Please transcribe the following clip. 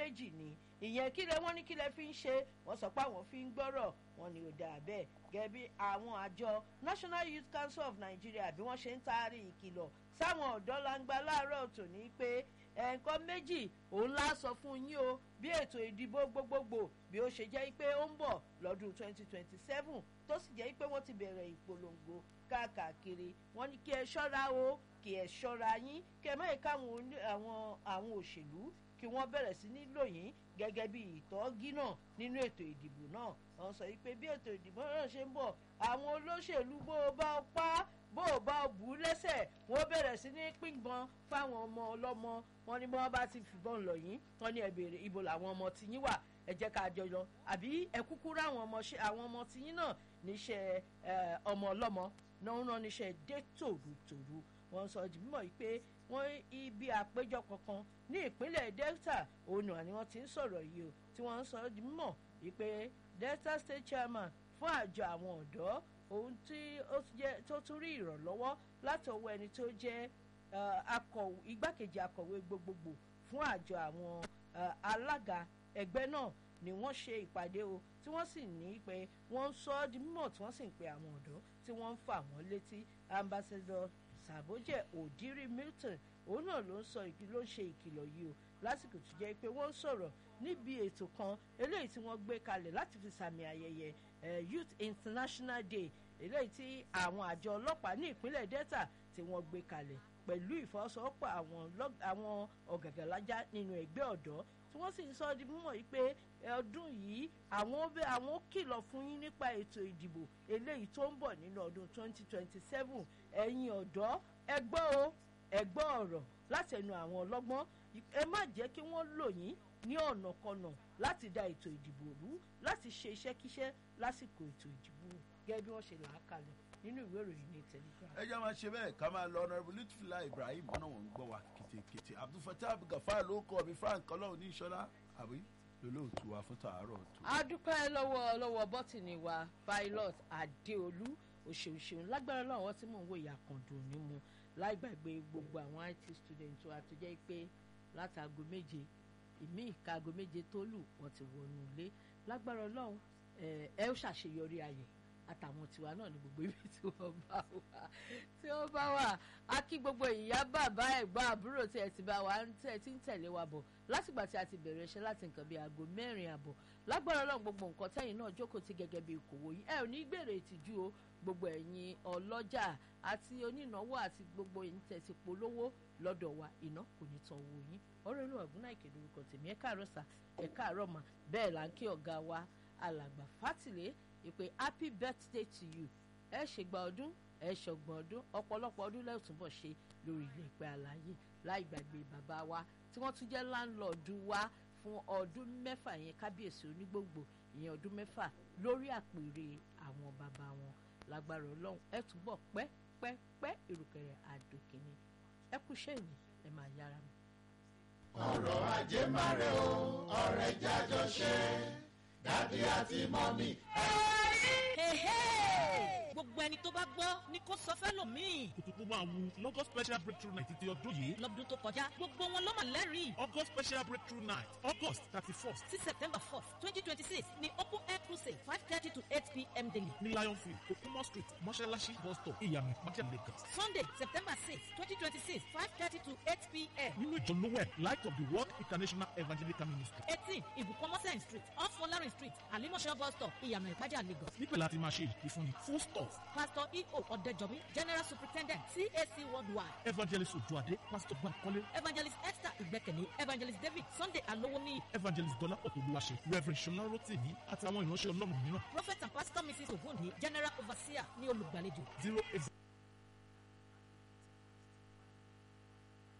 méjì ni ìyẹn kílẹ̀ wọ́n ní kílẹ̀ fi ń ṣe wọ́n sọ pé àwọn fi ń gbọ́rọ̀ wọn ni ò dáa bẹ́ẹ̀ gẹ́gẹ́ bí àwọn àjọ national youth council of nigeria bí wọ́n ṣe ń taari ìkìlọ̀ sáwọn ọ̀dọ́ langba láàárọ̀ tòní pé ẹ̀ǹkan méjì òun lá sọ fún yín o bí ètò ìdìbò gbogbogbò bí ó ṣe jẹ́ pé ó ń bọ̀ lọ́dún 2027 tó sì jẹ́ pé wọ́n ti bẹ̀rẹ̀ ìpolongo káàkiri wọ́n ní kí ẹ ṣọ́ra o kí ẹ ṣọ́ra yín kí ẹ má yẹ káwọn àwọn òṣèlú kí wọ́n bẹ̀rẹ̀ sí ní lò yín gẹ́gẹ́ bí ìtọ́gí náà nínú ètò ìdìbò náà wọ́n sọ pé bí ètò ìdìbò náà ṣe ń bọ̀ àwọn olóṣèlú bó o bá pa bó o bá bù ú lẹ́sẹ̀ wọ́n bẹ̀rẹ̀ sí ní pínpọn fáwọn ọmọ ọlọ́mọ wọn ni wọ́n bá ti fìbọn lọ yín wọ́n ní ẹ béèrè ibo làwọn ọmọ tiyín wà ẹ jẹ́ ká jọ lọ àbí ẹ kúkú ráwọn ọmọ ṣe àwọn ọmọ tiyín náà níṣẹ́ ọmọ ọlọ́mọ náà ń rán níṣẹ́ dé tòrutòru wọ́n sọ di mímọ̀ yìí pé wọ́n ibi àpéjọ kankan ní ìpínlẹ̀ delta òun náà ni wọ́n ti ń sọ̀rọ̀ yìí o tí wọ́n ń sọ di mímọ̀ yìí pé delta state chairman fún àjọ àwọn ọ̀dọ́ ohun tí ó tún rí ìrànlọ́wọ́ láti ọwọ́ ẹni tó jẹ́ igbákejì akọ̀wé gbogbogbò fún àjọ àwọn alága ẹgbẹ́ náà ni wọ́n ṣe ìpàdé o tí wọ́n sì ní pé wọ́n ń sọ ọ́ di mímọ̀ tí wọ́n sì ń pe àwọn ọ̀dọ́ tí wọ́n ń fà wọ́n létí ambassador sàbójẹ òdírí milton òun náà ló ń sọ ló ń ṣe ìkìlọ̀ yìí o lásìkò tó jẹ́ pé wọ́n ń sọ̀rọ̀ níbi ètò kan eléyìí tí wọ́n gbé kalẹ̀ láti fi sàmì ayẹyẹ youth international day eléyìí tí àwọn àjọ ọlọ́pàá ní ìpínlẹ̀ delta tí wọ́n gbé kalẹ̀ pẹ̀lú ìfọwọ́sowọ́pọ̀ àwọn ọ̀gàgàlájà nínú ẹgbẹ́ ọ̀dọ́ tí wọ́n sì ń sọ di mímọ̀ yìí pé ọdún yìí àwọn àwọn kìlọ̀ fún yín nípa ètò ìdìbò eléyìí tó ń bọ̀ nínú ọdún 2027 ẹ̀yin ọ̀dọ́ ẹgbọ́ o ẹgbọ́ ọ̀rọ̀ láti ẹnu àwọn ọlọ́gbọ́n ẹ má jẹ́ kí wọ́n lò yín ní ọ̀nàkọnà láti da ètò ìdìbò rú láti ṣe iṣẹ́kíṣẹ́ lásìkò ètò ìdìbò gẹ́gẹ́ bí wọ́n ṣe là á kalẹ̀ nínú ìwé ìròyìn ní telegram. ẹ jẹ́ máa ṣe bẹ́ẹ̀ ká máa lọ ọ̀nàrẹ́bù lítúfìlà ibrahim ọ̀nà wọn ń gbọ́ wa kìtìkìtì abdulfatah abdulgafar ló kọ́ mi frank ọlọ́run ní ìṣọ́lá àbí lolóòtú wa fún tàárọ̀ tó. a dúpẹ́ lọ́wọ́ lọ́wọ́ bọ́tìnì wa pilot adéolú òṣèṣeun lágbára lọ́wọ́ wọn tí mò ń wo ìyàkàndùn ní mu láì gbàgbé gbogbo àwọn it student wa tó jẹ́ pé látago méje ìmí ìkaago méje tó lù wọ́n ti wọnú ilé lágbára ọlọ́run ẹ ó ṣàṣeyọrí ayẹ̀ àtàwọn tiwa náà ní gbogbo ibi tí wọ́n bá wà tí wọ́n bá wà á kí gbogbo ìyá bàbá ẹ̀gbọ́n àbúrò tí ẹ ti bá wa tí ẹ ti ń tẹ̀lé wa bọ̀ látìgbà tí a ti bẹ̀rẹ̀ iṣẹ́ láti nǹkan bíi aago mẹ́rin àbọ̀ lágbára ọlọ́run gbogbo nǹkan tẹ́yìn náà jókòó ti gẹ́gẹ́ bí ìkòwò yìí ẹ ò ní gbèrè ìtìjú o gbogbo ẹ̀yin ọlọ́jà àti onínáwó àti gbogbo ẹ̀yin tẹ̀ ti polówó lọ́dọ̀ wa iná kò ní tan owó yín ọ̀rọ̀ inú ọ̀gbun náà ìkéde orúkọ tèmi ẹ̀ káàárọ̀ sà ẹ̀ káàárọ̀ mà bẹ́ẹ̀ là ń kí ọ̀gá wa alàgbà fátìlé ìpè happy birthday to you ẹ ṣègbà ọdún ẹ ṣọgbọ̀n ọdún ọ̀pọ̀lọpọ̀ ọdún lẹ́yìn túnbọ̀ ṣe lórí ilé ìpẹ́ àlàyé láì gbàgbé bàbá wa tí wọ́n tún jẹ́ láńlọ́ọ̀dù wa fún ọdún mẹ́fà yẹn kábíyèsí onígbòǹgbò ìyẹn ọdún mẹ́fà lórí àpèrè àwọn bàbá wọn lágbára ọlọ́run ẹ túbọ̀ pẹ́ pẹ́ pẹ́ ìrùkẹ̀rẹ̀ àdòkìní ẹ kú sẹ́yìn ẹ máa yára mi. ọ̀rọ̀ ajé máa rẹ̀ o ọ̀rẹ́ jájọ ṣe dádì àti mọ́mí. gbogbo ẹni tó bá gbọ́ ni kò sọ fẹ́lòmíì. kùtùkù máa wu lọ́gọ́ special breakthrough night ti ọdún yìí. lọ́dún tó kọjá gbogbo wọn ló mà lẹ́rìí. august special breakthrough night august thirty first sí september fourth twenty twenty six ni open air crusade five thirty to eight pm daily. ní lionfield okumo street mọ́ṣáláṣí bus stop ìyànà ìpàdé lagos. sunday september six twenty twenty six five thirty to eight pm. nínú ìjọ lowell light of the world international evangelical ministry. eighteen ibùkọ́mọ́sẹ̀ street off folarin street alimọ̀ṣẹ́ bus stop ìyànà ìpàdé lagos. níbẹ̀ láti máa ṣe ìfúnni full stop pastor eo ọ̀dẹ́jọ́bí general superintendent cac worldwide evangelist ojuade pastor bankole evangelist esther ìgbẹ́kẹ̀lé evangelist david sunday alowoni evangelist dọ́là ọ̀tọ̀lúwaṣe reverend ṣọlá rotimi àtàwọn ìránṣẹ́ ọlọ́run mìíràn prophet and pastor mrs ogunni general overseer ní olùgbàlejò zero eight